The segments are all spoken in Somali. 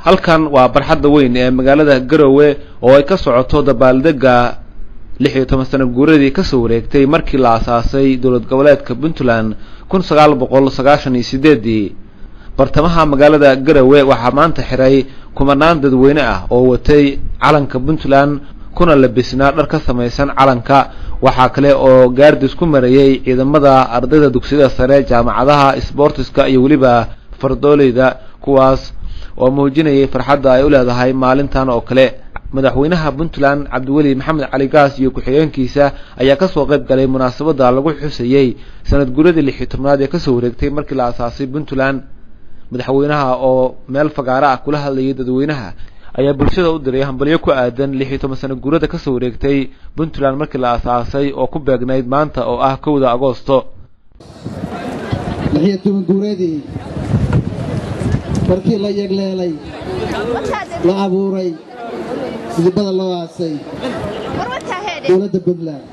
halkan waa barxadda weyn ee magaalada garowe oo ay ka socoto dabaaldega lix iyo toban sano guuradii kasoo wareegtay markii la asaasay dowlad goboleedka puntland kun sagaal boqol sagaashan iyo sideedii bartamaha magaalada garowe waxaa maanta xiray kumanaan dadweyne ah oo watay calanka puntland kuna labisnaa dhar ka samaysan calanka waxaa kale oo gaardis ku marayay ciidamada ardayda dugsiyada sare jaamacadaha sboortiska iyo weliba fardooleyda kuwaas oo muujinayay farxadda ay u leedahay maalintan oo kale madaxweynaha puntland cabdiweli maxamed cali gaas iyo ku-xigeenkiisa ayaa kasoo qayb galay munaasabadda lagu xusayey sanad guradii lix iyo tobnaad ee kasoo wareegtay markii la asaasay puntland madaxweynaha oo meel fagaaro ah kula hadlayay dadweynaha ayaa bulshada u diray hambalyo ku aadan lix iyo toban sano guurada kasoo wareegtay puntland markii la asaasay oo ku beegnayd maanta oo ah kowda agoosto lixiyo toban guuradii markii la yegleelay la abuuray midibada loo aasay dowladda puntland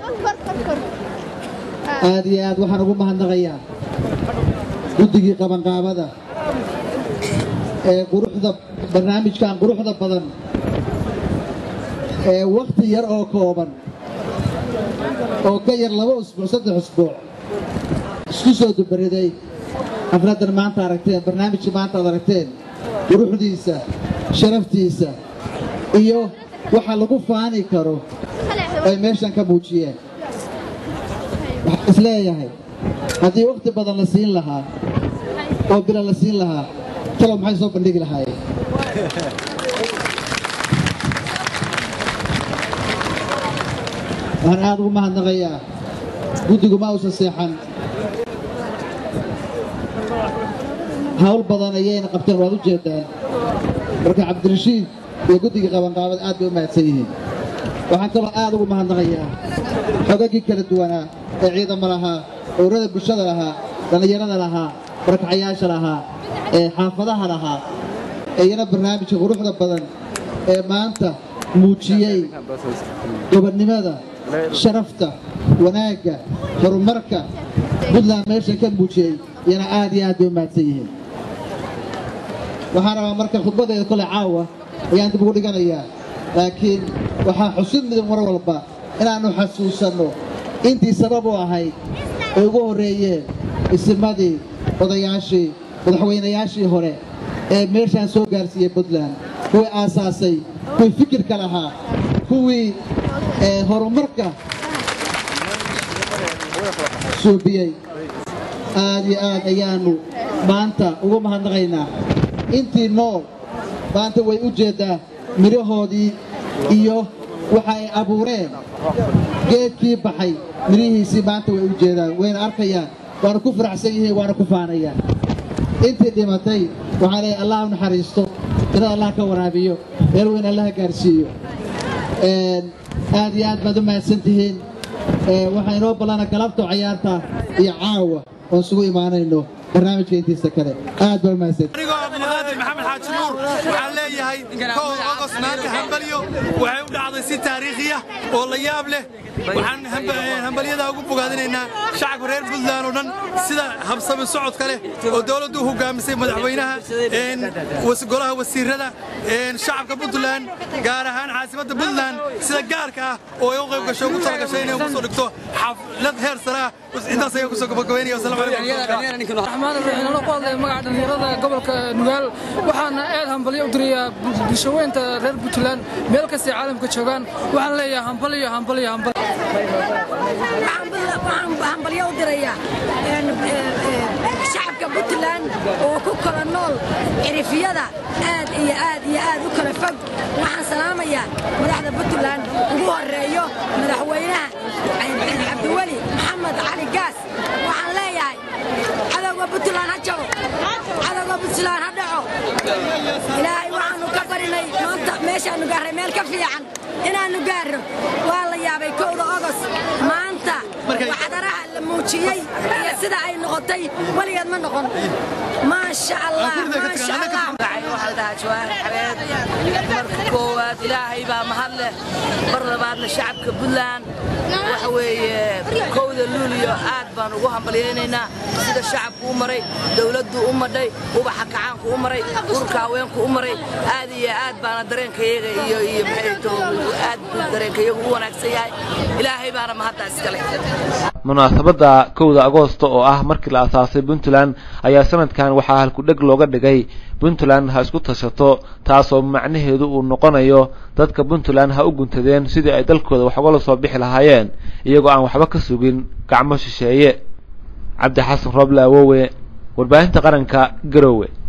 aad iyo aad waxaan ugu mahadnaqayaa guddigii qabanqaabada ee quruxda barnaamijkan quruxda badan ee wakhti yar oo kooban oo ka yar laba usbuuc saddex usbuuc isku soo dubariday xafladdan maanta aragteen barnaamijkii maanta aad aragteen quruxdiisa sharaftiisa iyo waxa lagu faani karo ay meeshan ka muujiyeen waxaan isleeyahay haddii wakhti badan la siin lahaa oo bila la siin lahaa talow maxay soo bandhigi lahaayeen waxaan aad ugu mahadnaqayaa guddigu ma uusan seexan hawl badan ayayna qabteen waad u jeedaan marka cabdirashiid iyo guddigii qabanqaabada aad bay u mahadsan yihiin waxaan kaloo aad ugu mahadnaqayaa xogagii kala duwanaa ee ciidamo lahaa ururada bulshada lahaa dhallinyarada lahaa barakacayaasha lahaa ee xaafadaha lahaa iyana barnaamijka quruxda badan ee maanta muujiyey gobonnimada sharafta wanaagga horumarka puntland meesha ka muujiyey iyana aad iyo aad bay u mahadsan yihiin waxaan rabaa marka khudbadeeda kole caawa ayaan dib ugu dhiganayaa laakiin waxaa xusid mudan mar walba inaannu xasuusanno intii sabab u ahayd ay ugu horreeyeen isimadii odayaashii madaxweynayaashii hore ee meeshaan soo gaarsiiyey puntland kuwii aasaasay kuwii fikirka lahaa kuwii horumarka suubiyey aad iyo aad ayaannu maanta ugu mahadnaqaynaa intii nool maanta way u jeeddaa midhahoodii iyo waxa ay abuureen geedkii baxay midhihiisii maanta way u jeedaan wayna arkayaan waana ku faraxsan yihiin waana ku faanayaan intii dhimatay waxaa leeyahay allah u naxariisto inad allah ka waraabiyo meel weyn allaha gaarsiiyo aad iyo aad baad u mahadsan tihiin waxaa inoo ballana galabto cayaarta iyo caawa oon isugu imaanayno barnaamijka intiisa kale aad baa u mahadsan anigoo abdulqaadir maxamed xaaji nuur waxaan leeyahay kowda ogos maanta hambalyo waxay u dhacday si taariikhiya oo la yaab leh waxaan hambalyadaa ugu bogaadinaynaa shacabka reer puntland oo dhan sida habsami socodka leh oo dowladdu u hogaamisay madaxweynaha golaha wasiirada shacabka puntland gaar ahaan caasimadda puntland sida gaarka ah oo ay u qayb gasho ugu talagashay inay ugu soo dhigto xaflad heer sare ah intaas ayaa kusoo gabagabaynaya wasalaamu calaykum raxmaan raxiim anoo ku hadlaya magaca dhallinyarada gobolka nugaal waxaana aad hambalyo u dirayaa bulshaweynta reer puntland meel kastay caalamka joogaan waxaan leeyahay hambalyo hambalyo hambalyo waxaan hambalyo u dirayaa shacabka puntland oo ku kala nool cirifyada aad iyo aad iyo aad u kala fog waxaan salaamayaa madaxda puntland ugu horeeyo madaxweynaha cabdiweli maxamed cali gaas waxaan leeyahay cadowga puntland ha jabo cadowga puntland ha dhaco ilaahay waxaanu ka barinay maanta meeshaanu gaarray meel ka fiican inaannu gaarro waa la yaabay kowda ogos maanta waxdaraha la muujiyey iyo sida ay noqotay weligeed ma noqon maasha allah maasha allah waxaa dhahaa jawaahir xabeed marka koowaad ilaahay baa mahad leh mar labaadna shacabka puntland waxa weeye kowda luuliyo aad baan ugu hambalyaynaynaa sida shacabku u maray dowladdu u madhay ubaxa kacaanku u maray urka haweenku u maray aad iyo aad baana dareenkayaga iyo iyo maxayto aad buu dareenkayagu u wanaagsan yahay ilaahay baana mahadda iskale munaasabadda kowda agoosto oo ah markii la asaasay puntland ayaa sanadkan waxaa halkudheg looga dhigay puntland ha isku tashato taasoo macnaheedu uu noqonayo dadka puntland ha u guntadeen sidii ay dalkooda wax ugala soo bixi lahaayeen iyagoo aan waxba ka sugin gacmo shisheeye cabdi xasan rooble awowe warbaahinta qaranka garowe